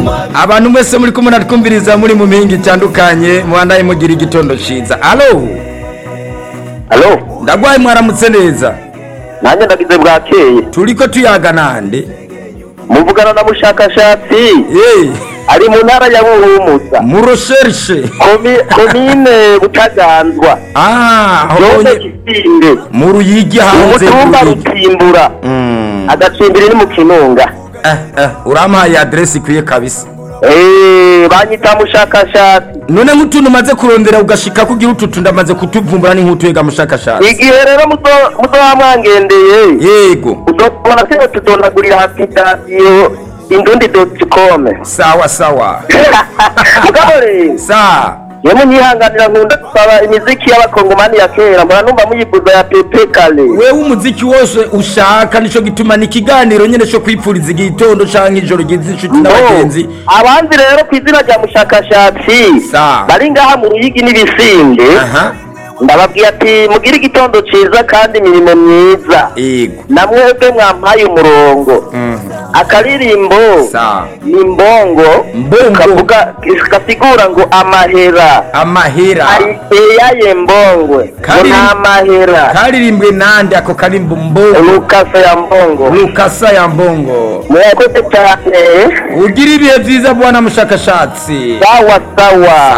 abantu mwese muri kumwe natwumviriza muri mu mihinga itandukanye muhandaye mugira igitondo ciza alo alo ndagwaye mwaramutse neza nanjye ndagize bwakeye turiko tuyaga nande muvugana na mushakashatsi Eh, ari mu ntara ya buhumuza mu recherche Komi- komine butaganzwa ah zone honye kisinde mu ruyigi hanze umutumba y'uruyigi. rutsimbura Mm. agacimbiri ni mu kinunga eh eh urampaye adresse ikwiye kabisa Eh, banyita mushakashatsi none nk'utuntu umaze kurondera ugashika kugira ututu ndamaze kutuvumbura n'inkutuyega mushakashatsi igihe rero muzo- muzoba mwangendeye yego uzobona tino tudondagurira aplikasiyo indundi doti kome sawa sawa mugabo rero sa yemwe nyihanganira nkunda gusaba imiziki y'abakongomani ya kera mbona numva muyivuza ya pepe kale wewe umuziki wose ushaka nico gituma ni ikiganiro nyene co kwipfuriza igitondo canke ijoro ryiza inshuti n'abagenzi abanzi rero ku izina rya mushakashatsi Sa. bari ngaha mu ruyigi n'ibisinde aha ndababwiye ati mugire igitondo ciza kandi imirimo myiza yego namwebwe mwampaye umurongo Mhm. akaririmbo sa ni mbongo Mbongo. kavuga gasigura ngo amahera amahera ari eyaye mbongwe ngo Kari- nta mahera karirimbwe nande ako karimbo mbongo lukasa ya mbongo lukasa ya mbongo murakoze cyane ugira ibihe vyiza bwana mushakashatsi sawa sawa